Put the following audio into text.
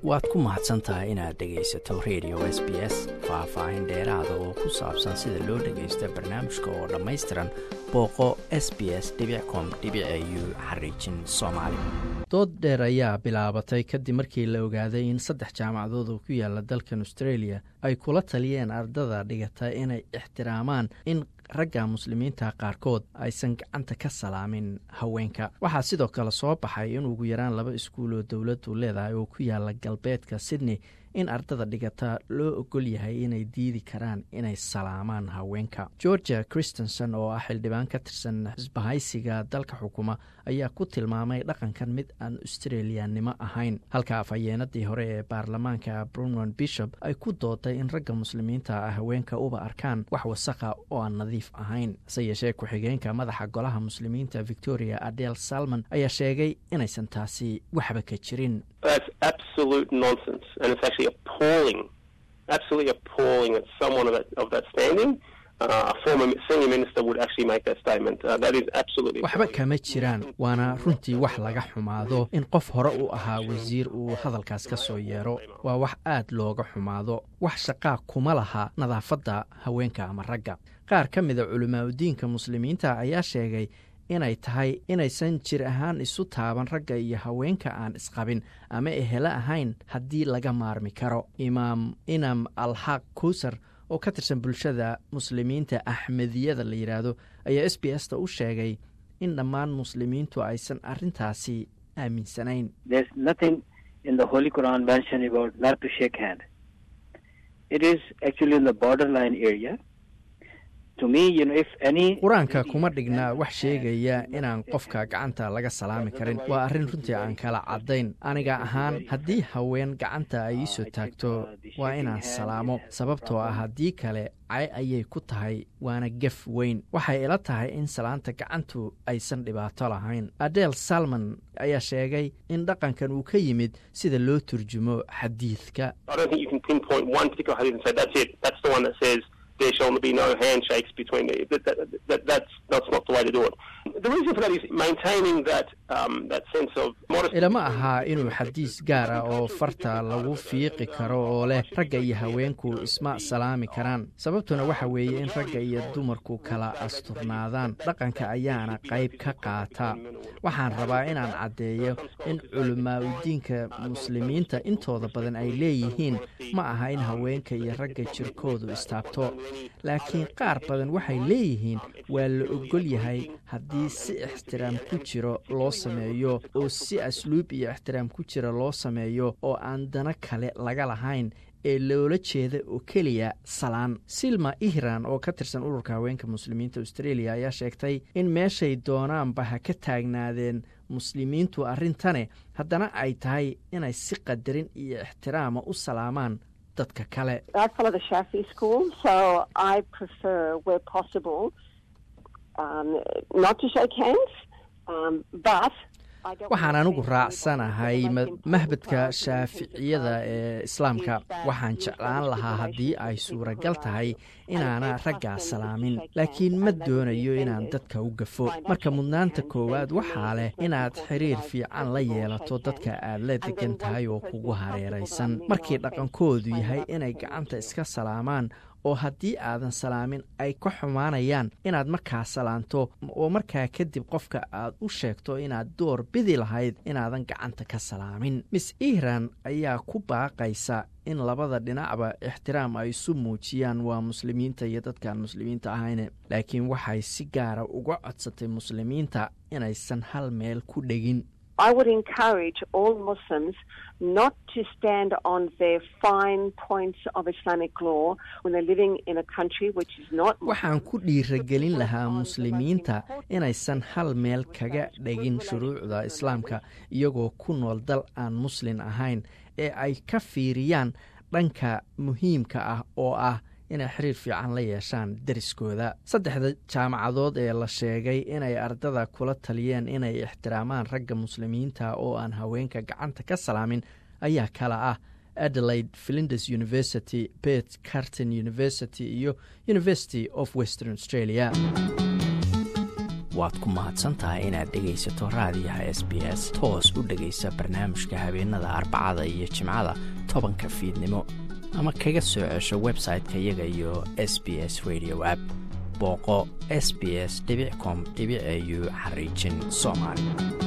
waad ku mahadsan tahay inaad dhegaysato radio s b s faah-faahin dheeraada oo ku saabsan sida loo dhagaysto barnaamijka oo dhammaystiran booqo s b s com u xariijin soomaali dood dheer ayaa bilaabatay kadib markii la ogaaday in saddex jaamacadood oo ku yaala dalkan australia ay kula taliyeen ardada dhigata inay ixtiraamaan in ragga muslimiinta qaarkood aysan gacanta ka salaamin haweenka waxaa sidoo kale soo baxay in ugu yaraan laba iskuul oo dowladdu leedahay oo ku yaala galbeedka sydney in ardada dhigata loo ogol yahay inay diidi karaan inay salaamaan haweenka georgia christenson oo ah xildhibaan ka tirsan xisbahaysiga dalka xukuma ayaa ku tilmaamay dhaqankan mid aan australiyanimo ahayn halka afhayeenadii hore ee baarlamaanka brunwan bishop ay ku dooday in ragga muslimiinta ah haweenka uba arkaan wax wasaqa oo aan nadiif ahayn hase yeeshee ku-xigeenka madaxa golaha muslimiinta victoria adel salmon ayaa sheegay inaysan taasi waxba ka jirin waxba kama jiraan waana runtii wax laga xumaado in qof hore u ahaa wasiir uu hadalkaas ka soo yeero waa wax aad looga xumaado wax shaqaa kuma laha nadaafadda haweenka ama ragga qaar ka mida culimaadudiinka muslimiinta ayaa sheegay inay tahay inaysan jir ahaan isu taaban ragga iyo haweenka aan isqabin ama ehelo ahayn haddii laga maarmi karo imaam inam alxaq kuusar oo ka tirsan bulshada muslimiinta axmediyada la yidhaahdo ayaa s b s ta u sheegay in dhammaan muslimiintu aysan arrintaasi aaminsanayn qur-aanka kuma dhigna wax sheegaya inaan qofka gacanta laga salaami karin waa arrin runtii aan kala caddayn aniga ahaan haddii haween gacanta ay iisoo taagto waa inaan salaamo sababtoo ah haddii kale cay ayay ku tahay waana gef weyn waxay ila tahay in salaanta gacantu aysan dhibaato lahayn adel salmon ayaa sheegay in dhaqankan uu ka yimid sida loo turjumo xadiidka ilama ahaa inuu xadiis gaar ah oo farta lagu fiiqi karo oo leh ragga iyo haweenku isma salaami karaan sababtuna waxa weeye in ragga iyo dumarku kala asturnaadaan dhaqanka ayaana qayb ka qaata waxaan rabaa inaan caddeeyo in culimaadudiinka muslimiinta intooda badan ay leeyihiin ma aha in haweenka iyo ragga jirkoodu istaabto laakiin qaar badan waxay leeyihiin waa la ogol yahay haddii si ixtiraam ku jiro loo sameeyo oo si asluub iyo ixtiraam ku jira loo sameeyo oo aan dana kale laga lahayn ee loola jeeda oo keliya salaan silma ihran oo ka tirsan ururka haweenka muslimiinta australia ayaa sheegtay in meeshay doonaanba ha ka taagnaadeen muslimiintu arrintane haddana ay tahay inay si qadarin iyo ixtiraama u salaamaan dadka kale waxaan anigu raacsanahay mahbadka shaaficiyada ee islaamka waxaan jeclaan lahaa haddii ay suuragal tahay inaana raggaa salaamin laakiin ma doonayo inaan dadka u gafo marka mudnaanta koowaad waxaa leh inaad xiriir fiican la yeelato dadka aad la degan tahay oo kugu hareeraysan markii dhaqankoodu yahay inay gacanta iska salaamaan oo haddii aadan salaamin ay ka xumaanayaan inaad markaa salaanto oo markaa kadib qofka aad u sheegto inaad door bidi lahayd inaadan gacanta ka salaamin miss ihran ayaa ku baaqaysa in labada dhinacba ixtiraam ay isu muujiyaan waa muslimiinta iyo dadkaan muslimiinta ahayne laakiin waxay si gaara uga codsatay muslimiinta inaysan hal meel ku dhegin I would encourage all Muslims not to stand on their fine points of Islamic law when they're living in a country which is not waxaan ku dhiiragelin lahaa muslimiinta inaysan hal meel kaga dhegin shuruucda islaamka iyagoo ku nool dal aan muslin ahayn ee ay ka fiiriyaan dhanka muhiimka ah oo ah inay xiriir fiican la yeeshaan deriskooda saddexda jaamacadood ee la sheegay inay ardada kula taliyeen inay ixtiraamaan ragga muslimiinta oo aan haweenka gacanta ka salaamin ayaa kala ah adelaide flinders university bet carton university iyo university of western australia waad ku mahadsan tahay inaad dhegaysato raadiyaha s b s toos u dhegaysa barnaamijka habeenada arbacada iyo jimcada tobanka fiidnimo ama kaga soo cesho website-ka iyaga iyo s b s radio app booqo s b s com au xariijin soomaali